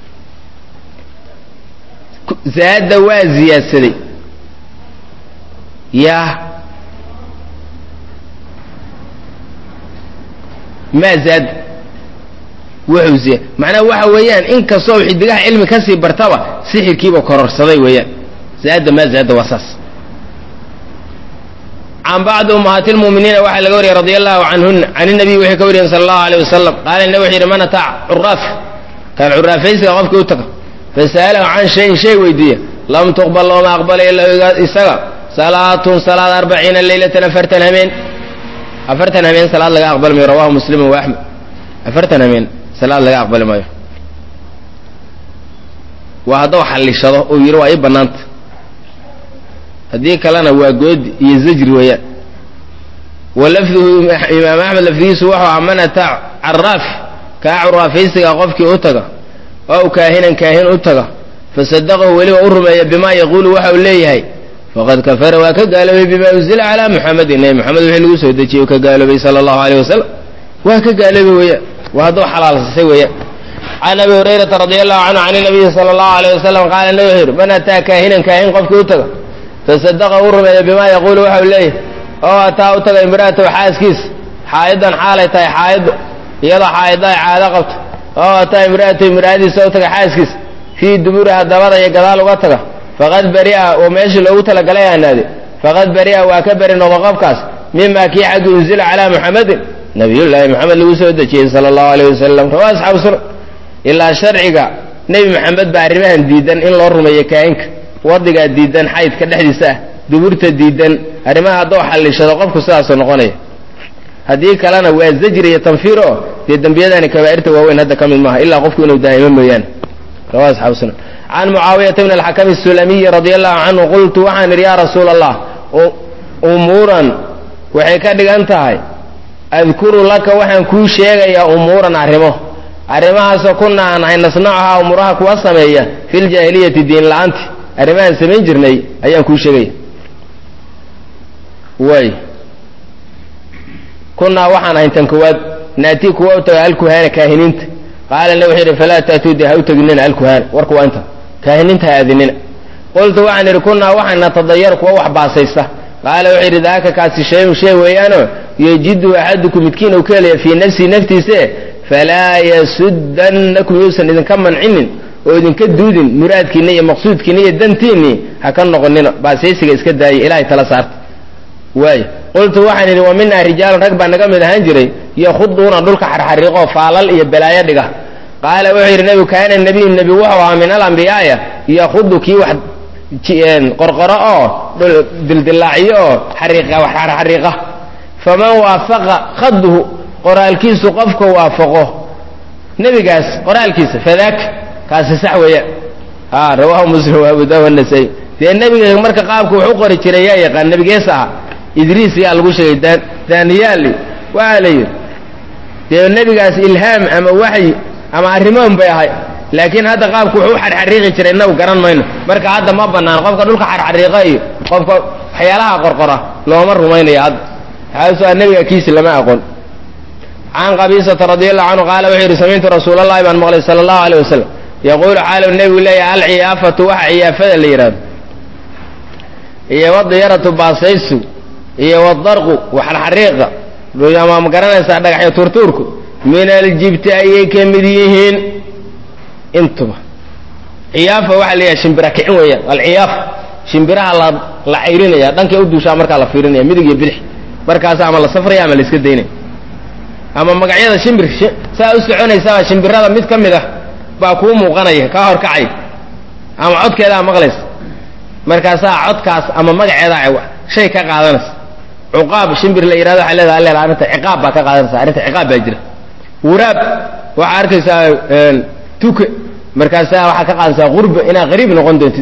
zaada waa ziyaadsaday yaa maa zaad wuxuu ziya macnaha waxa weeyaan in kastoo xidigaha cilmi kasii bartaba sixirkiiba kororsaday weeyaan zaada maa zaada waa saas can bacdi ummahaati lmu'miniina waxaa laga wariyay radi allahu canhuna can inabiy waxay ka wariyeen sala allahu alayh wasalam qaala ina wuxuu yidhi man ataac curaaf kaan curaafaysiga qofkii u taga fasa'alahu can shayin shay weydiiya lam tuqbal looma aqbala ilaa isaga salaatun salaad arbaciina leylatan afartan hameen afartan hameen salaad laga aqbali maayo rawahu muslimu wa axmed afartan hameen salaad laga aqbali maayo waa hadduu xallishado uu yidhi waa ii bannaanta haddii kalena waa goodi iyo zajri weeyaan wa lafduhu imaam axmed lafdigiisu wuxuu ahaa man ataa caraaf kaa curaafaysiga qofkii u taga ow kaahinan kaahin u taga fasadaqahu weliba u rumeeya bimaa yaquulu waxa uu leeyahay faqad kafara waa ka gaaloobay bima unzila calaa muxamedin nebi moxamed wixii lagu soo dejiyey ka gaaloobay sala allahu aleyh wasalam waa ka gaaloobay weeyaan waa hadduu xalaalsisay weeyaan can abi hurayrata radi allahu canhu can inabiyi sala allahu aleyh wasalam qaala nabi wuxuu yidhi man ataa kaahinan kaahin qofkii u taga fasadaqa u rumeeya bimaa yaquulu waxa uu leeyahay oo ataa u taga imraatahu xaaskiisa xaa'idan xaalay tahay xaa'ido iyadoo xaa'ida ay caado qabto oo ataa imraatahu imraadiisa u taga xaaskiisa fii duburiha dabada iyo gadaal uga taga faqad bari'a oo meeshii loogu talagalay aanaade faqad bari'a waa ka beri noqdo qofkaas mima kii xaggi unzila calaa muxamedin nabiyullaahi moxamed lagu soo dejiyey sala allahu aleyh wasalam rawaa asxaabu sunan ilaa sharciga nebi maxamed baa arrimahan diidan in loo rumeeyo kaahinka wadigaa diidan xaydka dhexdiisa ah duburta diidan arrimaha hadduu xallishado qofku sidaasoo noqonaya haddii kalena waa zajri iyo tanfiir oo dee dembiyadani kabaa'irta waaweyn hadda ka mid maaha ilaa qofku inuu daa'imo mooyaane rawa asxaabu sunan can mucaawiyata bn alxakami asulamiyi radia allahu canhu qultu waxaan idhi yaa rasuula allah umuuran waxay ka dhigan tahay adkuru laka waxaan kuu sheegayaa umuuran arrimo arrimahaasoo kuna aan ahay nasnacuhaa umuuraha kuwa sameeya fi ljaahiliyati diin la-aanti arrimahaan samayn jirnay ayaan kuu sheegaya way kunaa waxaan ahayn tan kowaad naatii kuwa u taga alkuhaana kaahiniinta qaala na wuxuu yidhi falaa taatuu dee ha u teginina alkuhaana warku waa inta kaahiniinta ha aadinina qultu waxaan idhi kunaa waxaan natadayar kuwa wax baasaysta qaala wuxuu yidhi daaka kaasi shayun shay weeyaano yajidu axadukum midkiin uu ka helaya fii nafsihi naftiise falaa yasudannakum yuusan idinka mancinin oo idinka duudin muraadkiinna iyo maqsuudkiinna iyo dantiinnii ha ka noqonina baasaysiga iska daaya ilahay tala saarta waay qultu waxaan idhi wa minaa rijaalun rag baa naga mid ahaan jiray yakhuduuna dhulka xarxariiqoo faalal iyo balaayo dhiga qaala wuxuu yidhi nebigu kaana nebiyu nebi wuxuu ahaa min alambiyaaya yakhudu kii wax qorqoro oo dildilaaciyo oo xariiqa wax xarxariiqa faman waafaqa khaduhu qoraalkiisu qofka waafaqo nebigaas qoraalkiisa fadaaka kaasi sax weeya a rawaahu muslim wa abu daawud nasai dee nebiga marka qaabka wax u qori jiray yaa yaqaan nebigees aha idriis yaa lagu sheegay daniyaali waxaa la yidhi dee nebigaas ilhaam ama waxyi ama arrimoon bay ahay laakiin hadda qaabku wuxuu u xarxariiqi jiray inagu garan mayno marka hadda ma bannaan qofka dhulka xarxariiqa iyo qofka waxyaalaha qorqora looma rumaynayo hadda xaasu nebiga kiisi lama aqoon can qabiisata radi allahu canhu qaala wuxuu yidhi samictu rasuul allahi baan maqlay sala allahu aleyh wasalam yaquulu xaalu nebigu leeyahay alciyaafatu waxa ciyaafada la yidhahdo iyo wadiyaratu baasaysu iyo wadarqu waxarxariiqa ama ma garanaysaa dhagaxyo tuurtuurku min aljibti ayay ka mid yihiin intuba ciyaafa waxaa la yidhaha shimbira kicin weeyaan alciyaafa shimbiraha la la cayrinaya dhankay u duushaa markaa la fiirinaya midig iyo bidix markaas ama la safraya ama la iska daynaya ama magacyada shimbir saa u soconaysaa shimbirada mid ka mid ah baa kuu muuqanaya kaa horkacay ama codkeedaa maqlaysa markaasaa codkaas ama magaceedaa shay ka qaadanaysa cuqaab shimbir la yidhahdo waxaa leedaha leela arrinta ciqaab baa ka qaadanaysa arrinta ciqaab baa jira wuraab waxaa arkaysaa tuke markaasaa waxaa ka qaadanaysaa qurba inaad qariib noqon doontid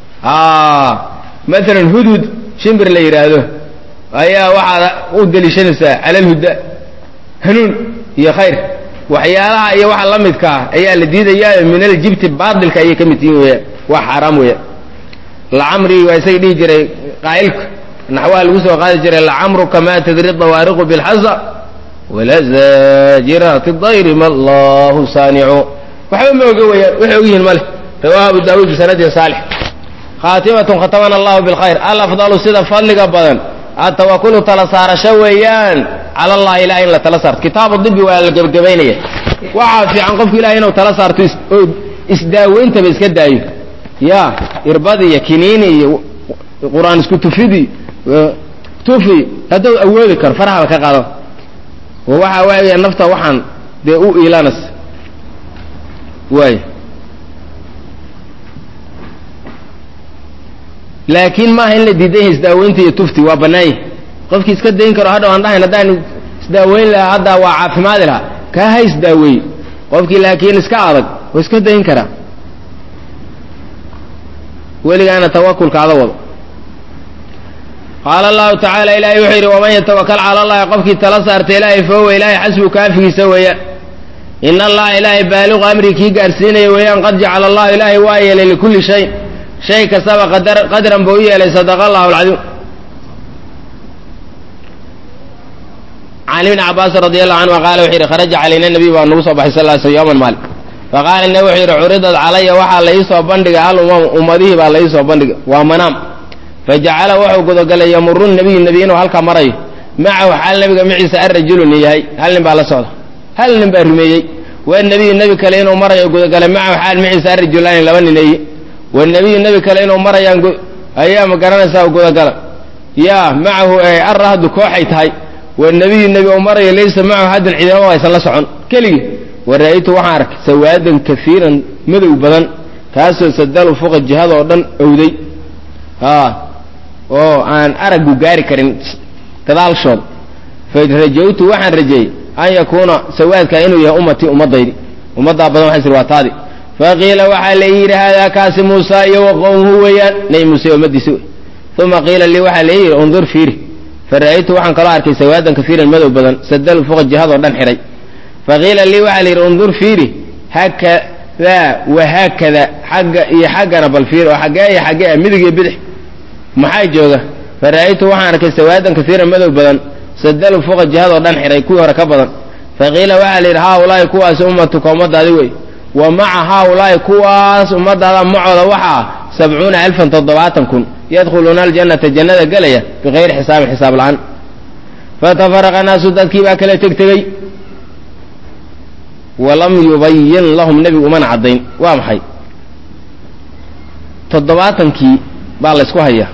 maalan hudhud shimbir la yidhaahdo ayaa waxaad u deliishanaysaa cala alhuda hanuun iyo khayr waxyaalaha iyo waxa la midkaa ayaa la diidayaa min aljibti baatilka ayay ka mid tihiin weya waa xaaraam weya lacamrii waa isaga dhihi jiray qaa'ilka naxwaha lagu soo qaadi jiray lacamruka ma tadri dawaariqu bilxasa walazaajiraati dayri ma allahu saanicu waxba ma oga weyaan waxay ogyihiin male rawaahu abu daawuud bisanadin saalix khaatimatun khatamana allahu bilkhayr alafdalu sida fadliga badan atawakulu tala saarasho weeyaan cala allahi ilahay in la tala saarto kitaabu dibi waa la gebagabaynaya waxaa fiican qofku ilahay inuu tala saarto oo isdaaweyntaba iska daayo ya irbad iyo kiniini iyo qur-aan isku tufidi tufi hadduu awoodi karo farxaba ka qaado oo waxa waaya nafta waxaan dee u iilanas waay laakiin maaha in la diidan yahay isdaaweynta iyo tufti waa bannaanya qofkii iska dayn karo hadhaw aan dhahayn haddaan isdaaweyn lahaa haddaa waa caafimaadi lahaa kaa ha isdaaweeye qofkii laakiin iska adag oo iska dayn karaa weligaana tawakulka ada wado qaala allahu tacaala ilaahay wuxuu yidhi waman yatawakal cala allahi qofkii tala saarta ilaahay fahuwa ilaahay xasbu kaafigiisa weeyaan ina allaha ilaahay baaliqu amri kii gaarsiinaya weeyaan qad jacala allahu ilaahay waa yeelay likulli shay shay kastaba qadar qadran buu u yeelay sadaqa allahu alcadiim can ibni cabaasin radi allahu canhu qaala wuxuu yidhi kharaja calayna nabiy baa nagu soo baxay sal ly sl yowman maalin faqaala nabi wuxuu yidhi curidad calaya waxaa la iisoo bandhigay al umam ummadihii baa la iisoo bandhigay waa manaam fajacala wuxuu gudagalay yamuru nabiyu nebi inuu halkaa marayo macahu xaal nabiga maciisa arajulun yahay hal nin baa la socda hal nin baa rumeeyey wanebiyu nebi kale inuu marayo gudagalay macahu xaal maciisa arajulaani laba nineeye wanebiyu nebi kale inuu marayaan ayaa ma garanaysaa gudagala yaa macahu arrahdu kooxay tahay wanebiyu nebi uu marayo laysa macahu haddun ciidamaba aysan la socon keligii wara'aytu waxaan arkay sawaadan kaiiran madow badan kaasoo sadalu fuqa jihada oo dhan owday oo aan araggu gaari karin gadaalshooda farajawtu waxaan rajeeyey an yakuuna sawaadka inuu yahay ummatii ummadaydi ummaddaa badan waxay sir waa taadi faqiila waxaa la yidhi haadaa kaasi muusa iyo wa qowmuhu weeyaan nebi muuse ummadiisi wey uma qiila lii waxaa la yidhi undur fiiri fara'aytu waxaan kaloo arkay sawaadan kaiiran madow badan sadalu fuqa jihadoo dhan xidhay faqiila lii waxaa la yidhi undur fiiri haakadaa wahaakada xagga iyo xaggana bal fiiri oo xaggee iyo xaggee ah midig iyo bidix maxaa jooga fara'aytu waxaan arkay sawaadan kaiiran madow badan sadalu fuqa jihadoo dhan xidhay kuwii hore ka badan faqiila waxaa la yidhi haaulaahi kuwaas ummatuka ummadaadi wey wa maca haaulaahi kuwaas ummadaada macooda waxaa sabcuuna alfan toddobaatan kun yadkhuluuna aljannata jannada gelaya bikayri xisaabin xisaab la-aan fatafaraqa naasu dadkii baa kala tegtegey walam yubayin lahum nebigu umana caddayn waa maxay toddobaatankii baa la ysku hayaa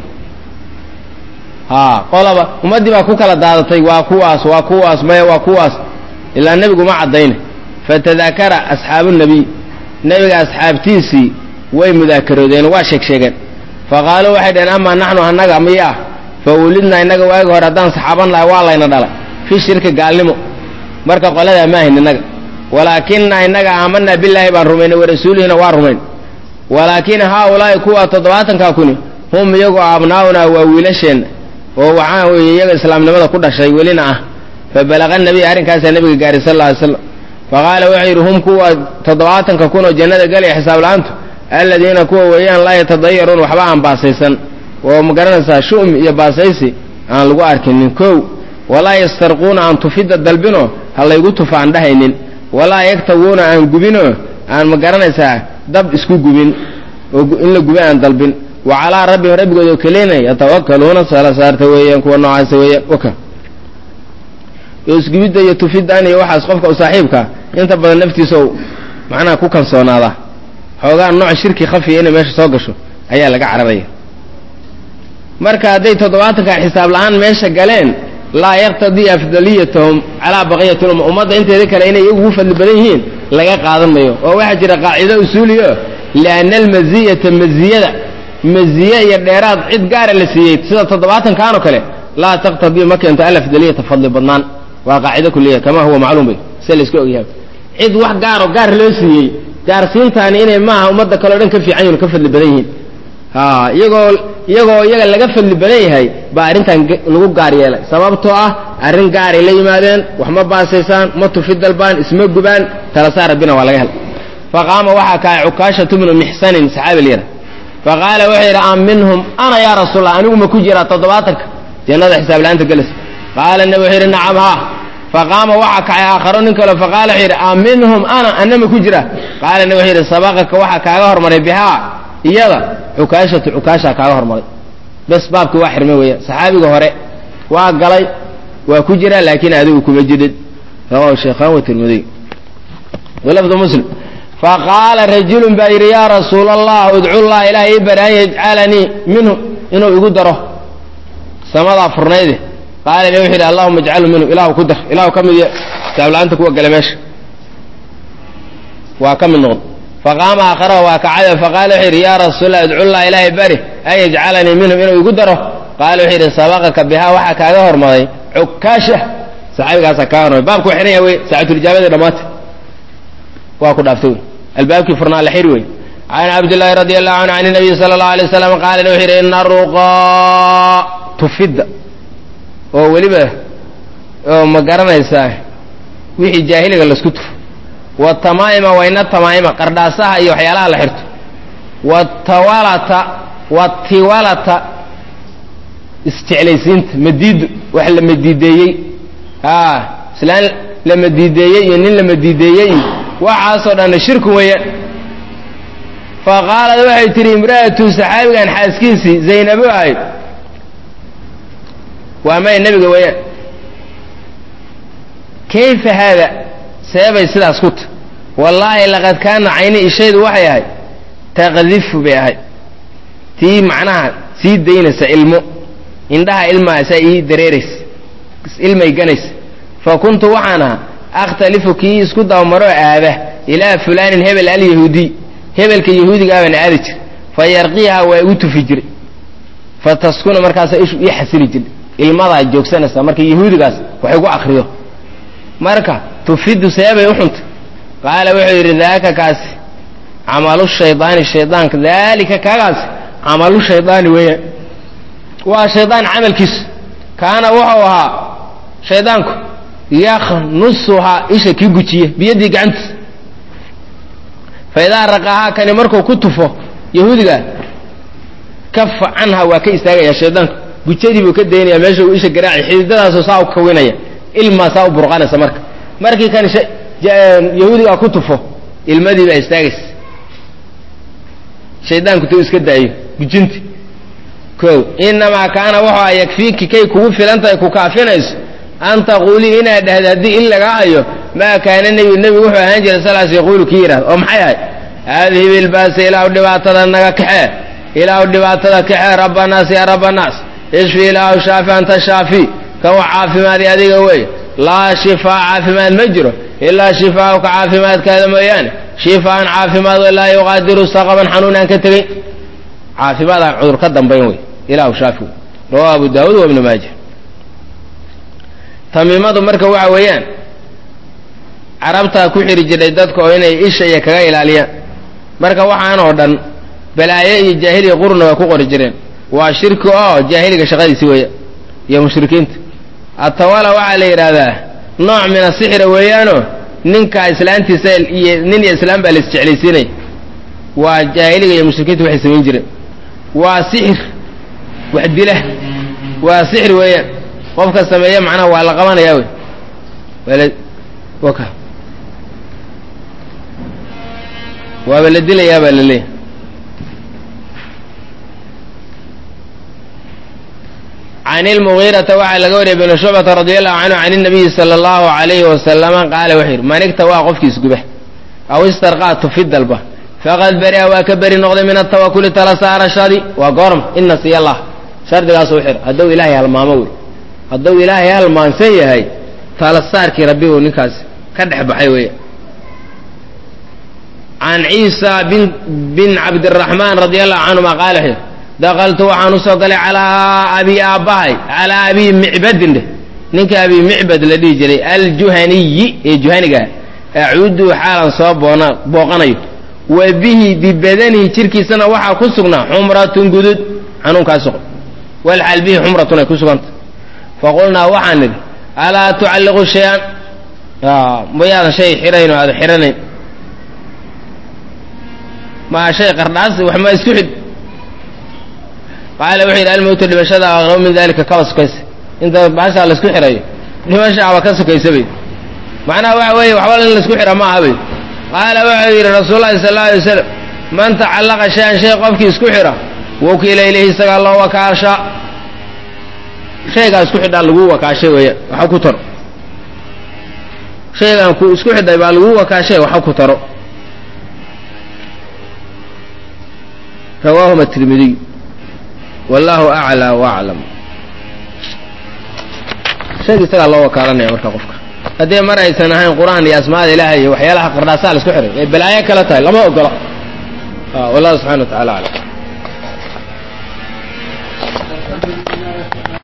haa qolaba ummaddii baa ku kala daadatay waa kuwaas waa kuwaas maya waa kuwaas ilaa nebigu ma caddayne fatadaakara asxaabu nebiy nebiga asxaabtiisii way mudaakaroodeen waa sheeg sheegeen faqaaluu waxay dhaheen amaa naxnu annaga miyaa fa wulidnaa innaga waagi hore haddaan saxaaban lahay waa layna dhalay fi shirki gaalnimo marka qoladaa ma ahayn innaga walaakina innaga aamanaa bilaahi baan rumaynay warasuulihina waa rumayn walaakin haaulaahi kuwa toddobaatankaa kuni hum iyagu abnaa'unaa waa wiilasheenna oo waxaa weeye iyaga islaamnimada ku dhashay welina ah fa balaqa nabiy arrinkaasaa nebiga gaaray sal alla alay slam faqaala wuxuu yidhi hum kuwa toddobaatanka kun oo jannada gelaya xisaab la-aantu aladiina kuwa weeyaan laa yatadayaruun waxba aan baasaysan oo ma garanaysaa shu'mi iyo baasaysi aan lagu arkinin kow walaa yastarquuna aan tufidda dalbinoo ha laygu tufa aan dhahaynin walaa yaktawuuna aan gubinoo aan ma garanaysaa dab isku gubin oo in la guba aan dalbin wa calaa rabbihim rabbigooda oo kelina yatawakaluuna sala saarta weeyaan kuwa noocaasa weeyaan waka isgubidda iyo tufiddan iyo waxaas qofka u saaxiibkaa inta badan naftiisa ou macnaha ku kalsoonaadaa xoogaa nooc shirki khafiya inay meesha soo gasho ayaa laga cararaya marka hadday toddobaatankan xisaab la-aan meesha galeen laa yaqtadii afdaliyatahum calaa baqiyati lumma ummadda inteeda kale inay iyagu ugu fadli badan yihiin laga qaadan mayo oo waxaa jira qaacido usuuliyo lianna almaziyata maziyada maziye iyo dheeraad cid gaara la siiyey sida toddobaatankan oo kale laa taqtadii ma keento alafdaliyata fadli badnaan waa qaacido kuliya kama huwa macluum bay se layska ogyahay cid wax gaaroo gaar loo siiyey gaarsiintaani inay maaha ummadda kale o dhan ka fiican yihin ka fadli badan yihiin ha iyagoo iyagoo iyaga laga fadli badan yahay baa arrintan lagu gaar yeelay sababtoo ah arrin gaaray la yimaadeen wax ma baasaysaan ma tufi dalbaan isma gubaan tala saa rabbina waa laga helay faqaama waxaa kahay cukaashatu bnu mixsanin saxaabi lyara faqaala wuxuu yidhi am minhum ana yaa rasuulallah anigu ma ku jiraa toddobaatanka jannada xisaab la-aanta gelaysa qaala nabi wuxuu yidhi nacam haa faqaama waxaa kacay aakharo nin kale faqaala wuxuu yidhi am minhum ana ana ma ku jira qaala nabi wuxuu yidhi sabaqaka waxaa kaaga hormaray bihaa iyada cukaashatu cukaashaa kaaga hormaray bes baabkii waa xirmay weeyaan saxaabiga hore waa galay waa ku jira laakiin adigu kuma jirin rawahu shaykhaan wa tirmidiy walafdu muslim faqaala rajulun baa yidhi yaa rasuula allah udcu llah ilaah ii bari an yajcalanii minhu inuu igu daro samadaa furnayde qaala wuxuu yidhi allahuma ajcalu minhu ilahu ku dar ilahu ka mid saabla-aanta kuwa gala meesha waa ka mid noqon faqaama aakharaha waa kacada faqaala wuxuu yidhi yaa rasuulallah udcu llah ilaahay bari an yajcalanii minhum inuu igu daro qaala wuxuu yidhi sabaqaka bihaa waxaa kaaga hormaday cukaasha saxaabigaasaa kaaga hormaday baabku waa xihan yahay wey saacatulijaabada dhammaatay waa ku dhaaftay wey albaabkii furnaa la xiri wey can cabdillaahi radi allahu canhu can nabiy sala allahu alay waslam qaala wuxuu yidhi ina ruqaa tufidda oo weliba oo ma garanaysaa wixii jaahiliga laisku tufo watamaa'ima wayna tamaa'ima qardhaasaha iyo waxyaalaha la xirto watawalata watiwalata isjeclaysiinta madiidu wax la madiideeyey a islaan la madiideeyey iyo nin la madiideeyey iyo waxaasoo dhanna shirku weeyaan fa qaalad waxay tihi imra'atu saxaabigan xaaskiisii zaynabo ahayd waa may nebiga weeyaan kayfa haada seebay sidaas ku ta wallaahi laqad kaana cayni ishaydu waxay ahayd taqdifu bay ahayd tii macnaha sii daynaysa ilmo indhaha ilmaasaa ii dareeraysa ilmay ganaysa fa kuntu waxaan ahaa akhtalifu kii isku dabamaroo aada ilaa fulaanin hebel alyahuudiy hebelka yahuudiga abaan aadi jir fa yarqiiha waa igu tufi jiray fa taskuna markaasa ishu ii xasili jiray ilmadaa joogsanaysaa marka yahuudigaas wax igu akriyo marka tufidu seebay u xuntay qaala wuxuu yidhi daaka kaasi camalu shaydaani shaydaanka daalika kaagaasi camalu shaydaani weeyaan waa shaydaan camalkiisu kaana wuxuu ahaa shaydaanku yakhnusuhaa isha kii gujiye biyadii gacantiisa fa idaa raqahaa kani markuu ku tufo yahuudiga kafa canha waa ka istaagaya shaydaanku gujadii buu ka daynaya meesha uu isha garaaci xididadaasoo saa u kawinaya ilmaa saa u burqanaysa marka markii kan yahuudigaa ku tufo ilmadii baa istaagaysa shaydaanku tuu iska daayo gujinti ko inamaa kaana wuxuu a yakfiiki kay kugu filantahay ku kaafinayso an taquulii inaad dhahda haddii in lagaa hayo maa kaana nebiyu nebigu wuxuu ahaan jiray salaas yaquulu kii yidhahda oo maxay ahay adhib ilbaasa ilaahu dhibaatada naga kaxee ilaahu dhibaatada kaxee rabbanaas yaa rabbanaas ishfi ilaahu shaafi anta shaafi kan wax caafimaadi adiga wey laa shifaa caafimaad ma jiro ilaa shifaauka caafimaadkaada mooyaane shifaan caafimaad laa yuqaadiru saqaban xanuun aan ka tegey caafimaad aan cudur ka dambayn wey ilaahu shaafi wey rawahu abu daawuud wa ibnu maaja tamiimadu marka waxa weeyaan carabtaa ku xiri jiray dadka oo inay isha iyo kaga ilaaliyaan marka waxaan oo dhan balaayo iyo jaahiliya qurna way ku qori jireen waa shirki oo jaahiliga shaqadiisi weeya iyo mushrikiinta atawala waxaa la yidhaahdaa nooc min asixra weeyaanoo ninka islaantiisa iyo nin iyo islaam baa la isjeclaysiinaya waa jaahiliga iyo mushrikiinta waxay samayn jireen waa sixir wax dila waa sixir weeyaan qofka sameeya macnaha waa la qabanayaa wey waala waka waaba la dilayaa baa la leeyahy can ilmugiirata waxaa laga wariyay bn shucbata radi allahu canhu can inabiyi sala allahu alayhi wasalama qaala wuxuu yidhi manigta waa qofkii isguba aw istarqaa tufi dalba faqad beri'a waa ka beri noqday min atawakuli tala saarashadi waa goorma ina siya allah shardigaasuu xir hadduu ilaahay halmaamo wey hadduu ilaahay halmaansan yahay tala saarkii rabbi uu ninkaas ka dhex baxay weya can ciisa bin bin cabdiraxmaan radi allahu canhuma qaala wuxuu yidhi dakaltu waxaan usoo galay calaa abi aabbahay calaa abi micbadin dheh ninka abi micbad la dhihi jiray aljuhaniyi ee juhanigaa acuudu xaalan soo boona booqanayo wa bihi bibadanihi jirkiisana waxaa ku sugnaa xumratun gudud xanuunkaas suq walxaal bihi xumratun ay ku suganta faqulnaa waxaan nidhi alaa tucalliqu shay-an mayaadan shay xirayn oo aada xiranayn maa shay qardhaas wax ma isku xid qaala wuxuu yidhi almowtu dhimashada aqrabo min dalika kaba sokaysa inta baashaa laisku xirayo dhimashaaba ka sokaysa bay macnaha waxa weeye waxba in laisku xira ma aha bay qaala wuxuu yidhi rasuulullahi sal alla alay wasalam man tacallaqa shay-an shay qofkii isku xira wakiila ilayhi isagaa loo wakaasha shaygaa isku xidhaa laguu wakaashay weeyaan waxa ku taro shaygaan ku isku xidhay baa laguu wakaashay waxa ku taro rawaahuma tirmidiy wallahu aclaa waaclam shayga isagaa loo wakaalanaya marka qofka haddii mar aysan ahayn qur-aan iyo asmaada ilaahay iyo waxyaalaha qardhaasaa la isku xihay ee balaayo kale tahay lama ogola wallahu subxana wa tacala aclam